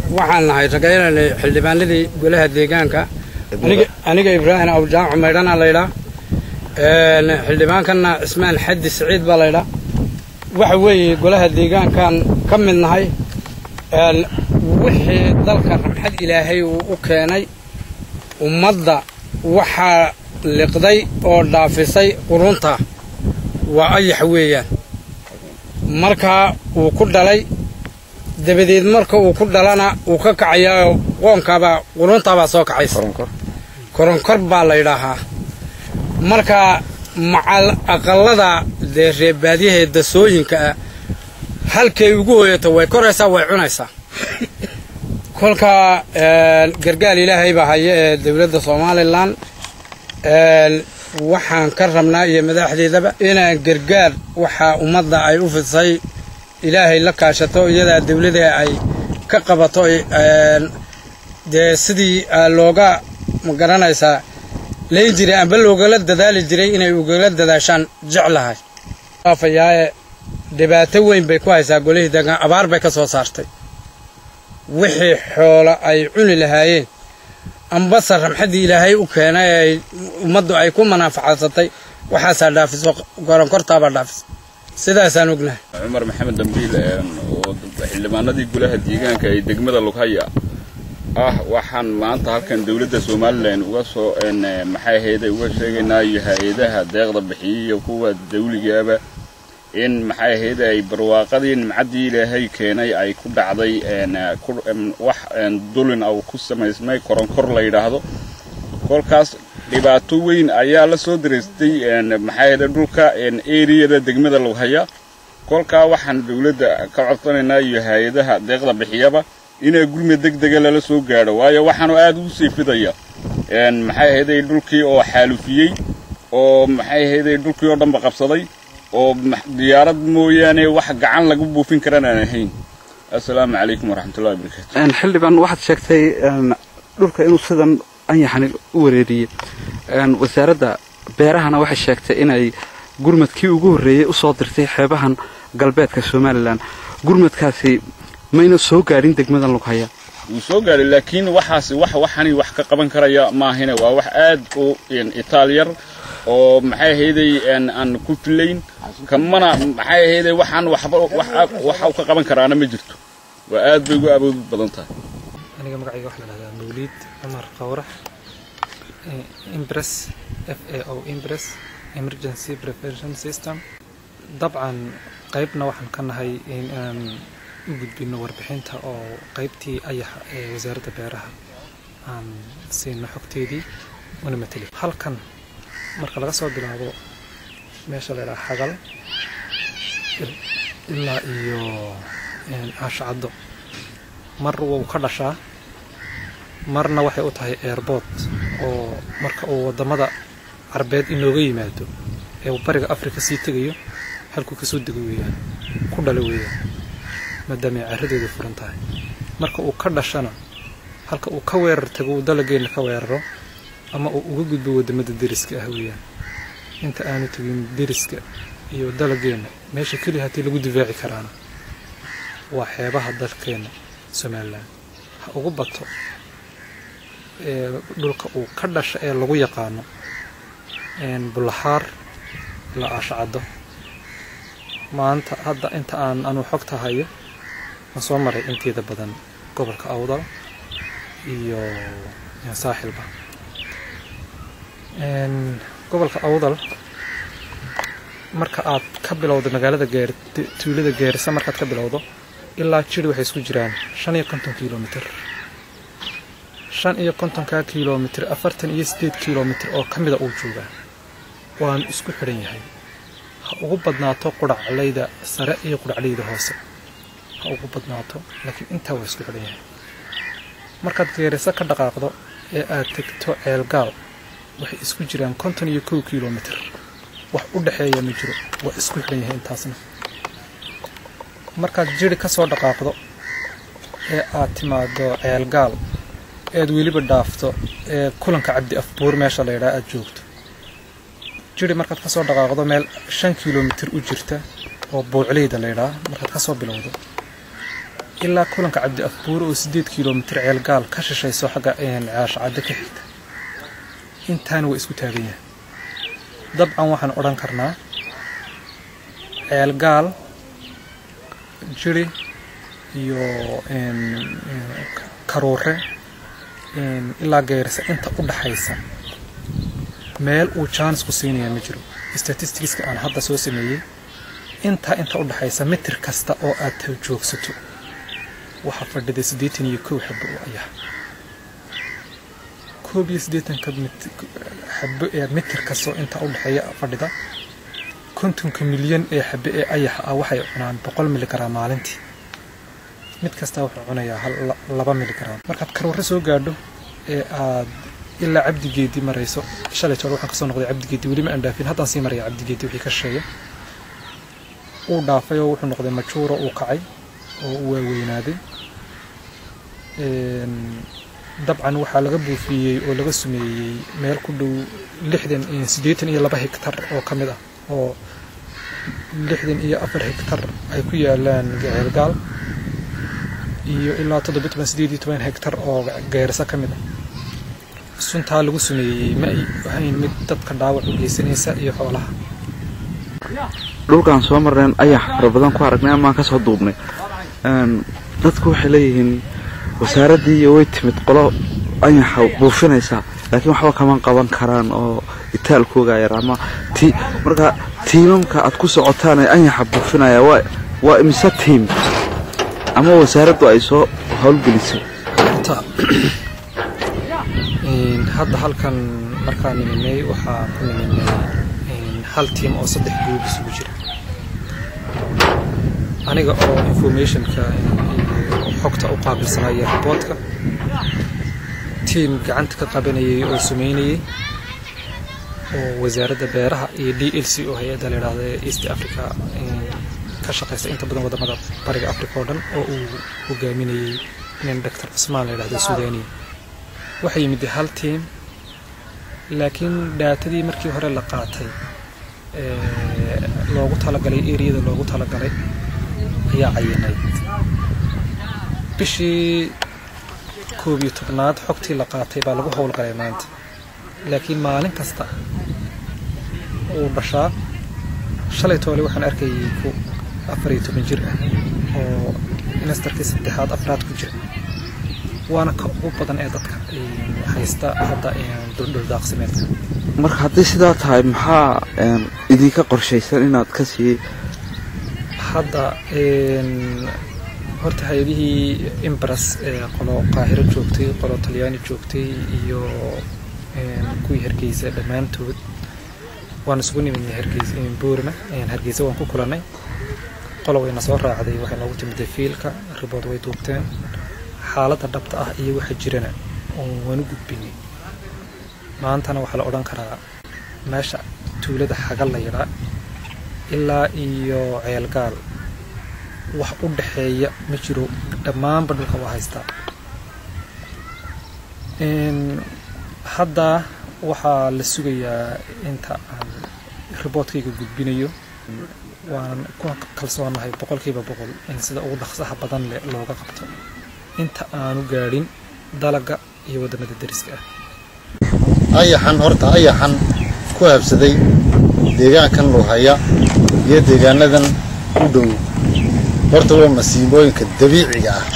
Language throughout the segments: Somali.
waxaan nahay ragaynanay xildhibaanadii golaha deegaanka aniga ibraahim awjaac maydhana laydhaa xildhibaankanna cismaan xaddi siciid baa laydhaa waxa weeye golaha deegaankan ka mid nahay wixii dalka ramxad ilaahay uu u keenay ummadda waxaa liqday oo dhaafisay qurunta waa ayax weeyaan markaa uu ku dhalay dabadeed marka uu ku dhalana uu ka kacayaa qoonkaabaa quruntaabaa soo kacaysa koronkor baa la ydhaahaa marka macal aqallada dee reebaadyahae dasooyinka ah halkay ugu hoyato way koraysaa way cunaysaa kolkaa gargaal ilaahay baa haya ee dowladda somalilan waxaan ka rabnaa iyo madaxdeedaba inaan gargaar waxaa ummadda ay u fidsay ilaahay la kaashato iyadaa dawlada ay ka qabato dee sidii looga magaranaysaa layn jiray amba loogala dadaali jiray inay ugala dadaashaan jeclahay afayaaye dhibaato weyn bay ku haysaa golihii deegaan abaar bay ka soo saartay wixii xoolo ay cuni lahaayeen ambase ramxaddii ilaahay u keenay ay ummaddu ay ku manaafacadsatay waxaasaa dhaafiso goronkortaabaa dhaafisa sidaasaan ognahay cumar maxamed dambiil oo xildhibaanadii golaha deegaanka ee degmada lughaya ah waxaan maanta halkan dowladda somalilan uga soo maxay ahayde uga sheegaynaa iyo hay-adaha deeqda bixiyey iyo kuwa dawligaaba in maxay ahayde ay barwaaqadii nimcaddii ilaahay keenay ay ku dhacday wax dulin au ku samaysmay koronkor la yidhaahdo kolkaas dhibaato weyn ayaa la soo daraystay maxay ahayde dhulka eriyada degmada lughaya kolkaa waxaan dowladda ka codsanaynaa iyo hay-adaha deeqda bixiyaba inaa gurme deg dega lala soo gaadho waayo waxaanu aad ugu sii fidaya maxay ahayday dhulkii oo xaalufiyey oo maxay ahayday dhulkii oo dhanba qabsaday oo diyaarad mooyaane wax gacan lagu buufin karaan aan ahayn assalaamu calaykum waraxmatullahi wabarakaatu xildhibaan waxaad sheegtay dhulka inuu sidan anyaxani u wareeriyey wasaaradda beerahana waxay sheegtay inay gurmadkii ugu horreeyey usoo dirtay xeebahan galbeedka somalilan gurmadkaasi mayna soo gaadhin degmadan lughaya wuu soo gaadhay laakiin waxaasi wax waxani wax ka qaban karaya maahine waa wax aad u itaalyar oo maxay ahayday aan ku filayn kamana maxay ahayday waxaan waxba waxa u ka qaban karaana ma jirto waa aad bay ugu awood badan tahay aniga magacayga waxaa la dhahdaa mawliid cumar qawrax impress f a o impress emergency prevention system dabcan qaybna waxaan ka nahay inaan u gudbino warbixinta oo qaybtii ayaxa ee wasaaradda beeraha aan siino xogteedii una mateli halkan marka laga soo bilaabo meesha la ydhaha xagal ilaa iyo aashacaddo mar wuu ka dhashaa marna waxay u tahay airboort oo marka uu waddamada carbeed inooga yimaado ee uu bariga afrika sii tegayo halkuu kasoo dego weeyaan ku dhalo weeyaan maadaamay carradeedu furan tahay marka uu ka dhashana halka uu ka weerar tago uu dalageenna ka weeraro ama uu uga gudbo waddamada deriska ah weeyaan inta aanu tegin deriska iyo dalageenna meesha keliya haddii lagu difaaci karaana waa xeebaha dalkeenna somalilan ha ugu bato ee dhulka uu ka dhasha ee lagu yaqaano bullaxaar la aashacaddo maanta hadda inta aan anuu xogta hayo waan soo maray inteeda badan gobolka awdal iyo saaxilba gobolka awdal marka aad ka bilowdo magaalada geer tuulada geerisa markaad ka bilowdo ilaa jiri waxay isku jiraan shan iyo konton kilomitr shan iyo kontonka kilomitr afartan iyo siddeed kilomitr oo ka mida uu joogaa waanu isku xidhan yahay ha ugu badnaato qudhaclayda sare iyo qudhaclayda hoose ha ugu badnaato laakiin intaa waa isku xidhan yahay markaad geerisa ka dhaqaaqdo ee aad tegto ceelgaal waxay isku jiraan konton iyo kow kilomitr wax u dhexeeya ma jiro waa isku xidhan yahay intaasna markaad jiri ka soo dhaqaaqdo ee aad timaado ceelgaal ead weliba dhaafto ee kulanka cabdi afbuur meesha la ydhaa aad joogto jiri markaad kasoo dhaqaaqdo meel shan kilomitr u jirta oo buucleyda la ydhaa markaad kasoo bilowdo ilaa kulanka cabdi afbuure oo sideed kilomitir ceelgaal ka shishayso xagga caasha cadde ka xigta intaana waa isku taagan yahay dabcan waxaan odhan karnaa ceelgaal jiri iyo karuure ilaa geerisa inta u dhaxaysa meel uu jaanis ku siinayaa ma jiro statisticska aan hadda soo sameeyey intaa inta u dhaxaysa mitir kasta oo aad joogsato waxaa fadhida siddeetan iyo kow xabo oo ayax koob iyo siddeetanka xabo ee mitir kastoo intaa u dhexeeya fadhida kontonka milyan ee xabe ee ayaxa ah waxay cunaan boqol miligram maalintii mid kastaa wuxuu cunayaa laba miligram markaad karuure soo gaadho ee aad ilaa cabdigeedii marayso shalay toole waxaan kasoo noqday cabdigeedii weli ma aan dhaafin haddaan sii maraya cabdigeedii wixii ka sheegay uu dhaafay oo wuxuu noqday majuuro uu kacay oo uu waaweynaaday dabcan waxaa laga buufiyey oo laga sumeeyey meel ku dhow lixdan siddeetan iyo laba hegtar oo ka mid ah oo lixdan iyo afar hegtar ay ku yaalaan ceelgaal iyo ilaa toddobiy toban sideed iyo toban hegtar oo geerisa ka mid ah suntaa lagu sumeeyey ma ay ahayn mid dadka dhaawac u geysanaysa iyo xoolaha dhulkaan soo marneen ayax fara badan ku aragnay amaan ka soo duubnay dadku waxay leeyihiin wasaaraddii iyo way timid qolo ayaxa buufinaysaa laakiin waxba kama qaban karaan oo itaalkooga yar ama ti marka tiimamka aad ku socotaan ee ayaxa buufinaya waa waa imise tiim ama wasaaraddu ay soo howlgelisay hadda halkan markaan niminay waxaa ku niminay hal tiim oo saddex guub isugu jira aniga oo informationka xogta u qaabilsanaya riboodka tiim gacanta ka qabanayay oo sumeynayay oo wasaaradda beeraha iyo d l c oo hay-adda la yidhaahda east africa ka shaqaysa inta badan wadamada bariga africa oo dhan oo uu hogaaminayay nin doctor cusmaan la yidhahdo suudaniya waxaa yimid hal tiim laakiin dhaatadii markii hore la qaatay loogu talagalay eriyada loogu talagalay ayaa cayinayd bishii koob iyo tobnaad xogtii la qaatay baa lagu howlgalay maanta laakiin maalin kasta uu dhashaa shalay toole waxaan arkayay ku afar iyo toban jir ah oo ministarkii saddexaad afraad ku jira waana ka ugu badan ee dadka haysta hadda dhuldhaaqsimeedka marka haddii sidaa tahay maxaa idinka qorshaysan inaad ka sii hadda horta hay-adihii imbaras ee qolo qaahiro joogtay qolo talyaani joogtay iyo kuwii hargeysa dhammaantood waan isugu nimidnay hargeysa boorima hargeysa waan ku kulannay qolo wayna soo raacday waxay noogu timid fiilka ribood way duubteen xaaladda dhabta ah iyo waxa jirana waanu gudbinay maantana waxaa la odhan karaa meesha tuulada xagal la yidhaa ilaa iyo ceelgaal wax u dhaxeeya ma jiro dhammaanba dhulka waa haystaa hadda waxaa la sugayaa inta aan riboodkayga gudbinayo waan ku kalsoonahay boqolkiiba boqol in sida ugu dhaqsaha badan leh looga qabto inta aanu gaadhin dalaga iyo waddamada deriska ah ayaxan horta ayaxan ku habsaday deegaankan lughaya iyo deegaanadan u dhow horta waa masiibooyinka dabiiciga ah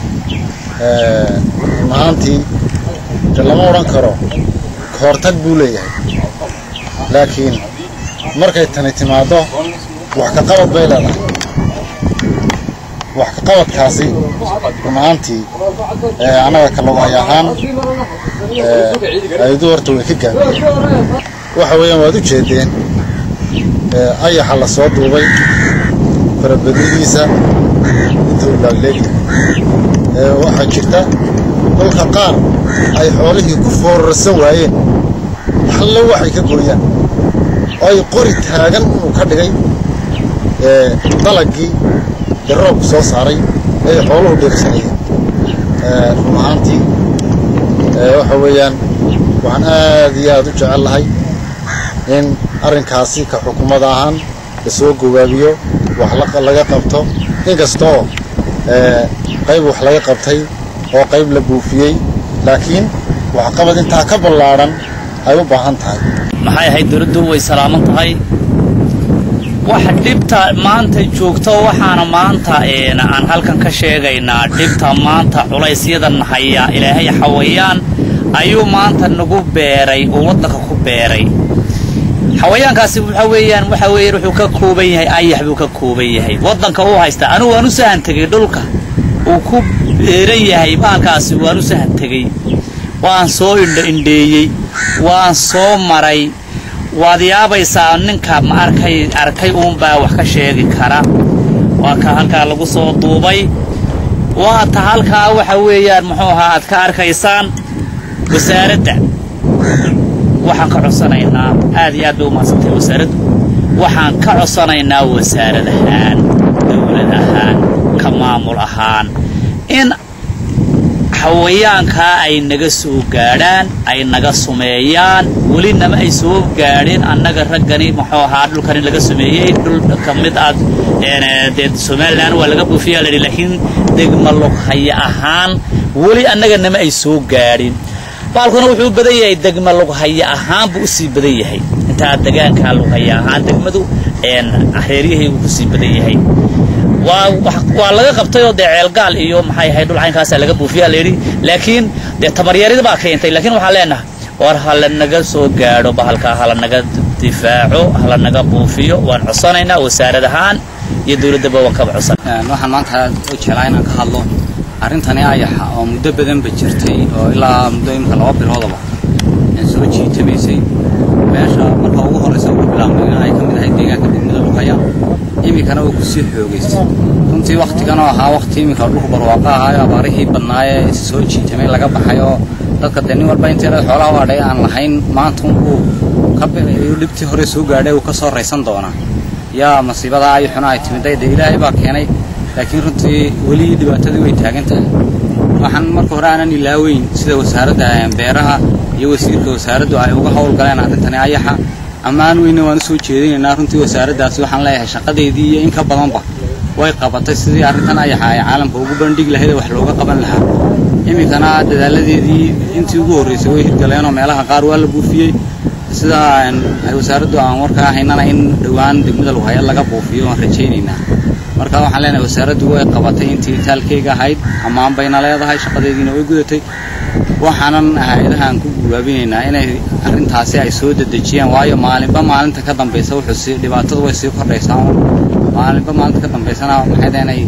run ahaantii de lama odhan karo kahortag buu leeyahay laakiin markay tani timaaddo wax ka qabad bay leedahay wax ka qabadkaasi run ahaantii annaga kaloghay ahaan ayadu horta way ka gaabiyeen waxa weeyaan waad u jeedeen ayaxa la soo duubay farabadnidiisa inta uu laagleegyahay waxaa jirta kolka qaar ay xoolihii ku foorarsan waayeen halle waxay ka gooyaan oo ay qori taagan inuu ka dhigay dalagii ee roobku soo saaray ay xooluhu dheegsanayeen run ahaantii waxa weeyaan waxaan aad iyo aad u jecel lahay in arrinkaasi ka xukuumada ahaan la soo gobaabiyo wax laga qabto inkastoo qayb wax laga qabtay oo qayb la buufiyey laakiin waxqabad intaa ka ballaadhan ay u baahan tahay maxay ahayd dowladdu way salaaman tahay waxa dhibta maanta joogto waxaana maanta aan halkan ka sheegaynaa dhibta maanta culaysyadan haya ilaahay xawayaan ayuu maanta nagu beeray oo waddanka ku beeray xawayaankaasi waxa weeyaan waxa weeyaan wuxuu ka kooban yahay ayax buu ka kooban yahay waddanka uu haysta anigu waan u sahan tegey dhulka uu ku beeran yahay baalkaasi waan u sahan tegey waan soo indho indheeyey waan soo maray waad yaabaysaa ninka ma arkay arkay uunbaa wax ka sheegi kara waa ka halkaa lagu soo duubay waa ta halkaa waxa weeyaan muxuu ahaa aad ka arkaysaan wasaaradda waxaan ka codsanaynaa aad iyo aad bay u mahadsantahay wasaaraddu waxaan ka codsanaynaa wasaarad ahaan dawlad ahaan ka maamul ahaan in xawayaankaa ay naga soo gaadhaan ay naga sumeeyaan welinama ay soo gaadheen annaga raggani muxuu ahaa dhulkani laga sumeeyey dhul ka mid aad dee somalilan waa laga buufiyaa layidhi laakiin degma lughaya ahaan weli annaga nama ay soo gaadhin baalkuna wuxuu u badan yahay degma lughaya ahaan buu usii badan yahay intaa degaankaa lughaya ahaan degmadu reeryahaygu kusii badan yahay waa laga qabtay oo dee ceelgaal iyo maxay ahayd dhul caynkaasaa laga buufiyaa layidhi laakiin dee tabaryarida baa keentay laakiin waxaan leenahay war hala naga soo gaadho bahalkaa hala naga difaaco hala naga buufiyo waan codsanaynaa wasaarad ahaan iyo dowladdaba waan kaba codsan waxaan maanta u jeclaa inaan ka hadlo arrintani ayaxa oo muddo badanba jirtay oo ilaa muddo imika laba biloodaba soo jiitamaysay meesha marka ugu horraysa ugu bilaabmay in ay ka mid ahayd deegaanka degmada luqaya iminkana uu kusii xoogaystay runtii wakhtigan oo ahaa wakhti iminka dhulku barwaaqo ahaayo abaarihii badnaayee is soo jiitamay laga baxay oo dadka dee nin walba inteeda xoolaha u adhay aan lahayn maanta uu dhibtii hore soo gaadhay uu ka soo raysan doonaa yaa masiibada ayuxuna ay timiday dee ilaahay baa keenay laakiin runtii weli dhibaatadii way taagan tahay waxaan marka hore aanan ilaaweyn sida wasaaradda beeraha iyo wasiirka wasaaraddu ay uga howlgaleen arrintani ayaxa ammaan weyne waan usoo jeedinaynaa runtii wasaaraddaasi waxaan leeyahay shaqadeedii iyo in ka badanba way qabatay sidii arrintan ayaxa ay caalamka ugu bandhigi lahayd ee wax looga qaban lahaa iminkana dadaaladeedii intii ugu horraysay way hirgaleenoo meelaha qaar waa la buufiyey sida ay wasaaraddu aan warkaa haynana in dhowaan degmada lughaya laga buufiyo waan rajaynaynaa marka waxaan leenahay wasaaraddu way qabatay intii taalkeyga ahayd ammaan bayna leedahay shaqadeediina way gudatay waxaanan hay-adahaan ku guulaabinaynaa inay arrintaasi ay soo dedejiyaan waayo maalinba maalinta ka dambaysa wuxuu sii dhibaatadu way sii kordhaysaa maalinba maalinta ka dambaysana maxay deenay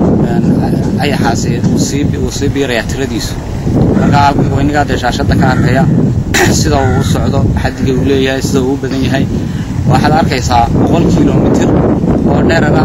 ayaxaasi uu sii uu sii biirayaa tiradiisu marka weynigaa dee shaashadda ka arkaya sida uu u socdo xaddiga uu leeyahay sida uu u badan yahay waxaad arkaysaa boqol kilomitir oo dherara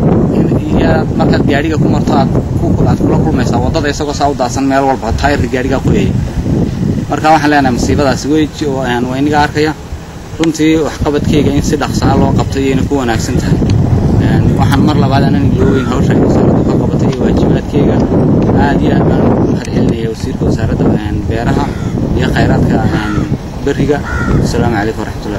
iyo markaad gaadhiga ku marto aad aad kula kulmaysaa waddada isagoo saa u daadsan meel walba taayirka gaadhigaa qoyaya marka waxaan leenahay masiibadaasi wey weyniga arkaya runtii waxqabadkeyga in si dhaqsaa loo qabtay iyayna ku wanaagsan tahay waxaan mar labaad aanan ilooweyn hawsha ay wasaaraddu ka qabatay iyo waajibaadkeyga aad iyo aad baan ugu mahad celinaya wasiirka wasaaradda beeraha iyo khayraadka beriga asalaamu calaykum waraxmatullahi